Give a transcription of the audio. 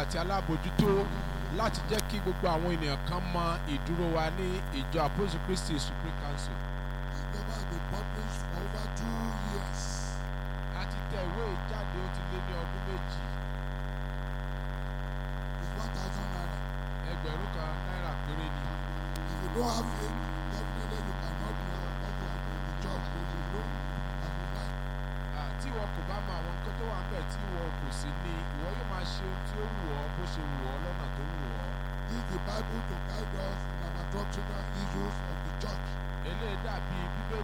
àti alábòjútó láti jẹ́ kí gbogbo àwọn ènìyàn kan mọ ìdúró wa ní ìjọ Apostle Christi Supreme Council. The paper has been published for over two years. a ti tẹ ìwé yìí jáde ó ti lé ní ọdún méjì It's one thousand naira. ẹgbẹ̀rún kan náírà péré ni. If you don't have it, definitely you cannot know what you are doing in the church. But you know as you like. Ah, tí ìwọ kò bá mọ àwọn nǹkan tó wà ń bẹ̀ tí ìwọ kò sí ní ìwọ yóò máa ṣe ohun tí ó wù ọ́ bó ṣe wù ọ́ lọ́nà tó wù ọ́. Use the Bible to guide us in our doctrinal issues of the church. eléyìí dàbí bíbélì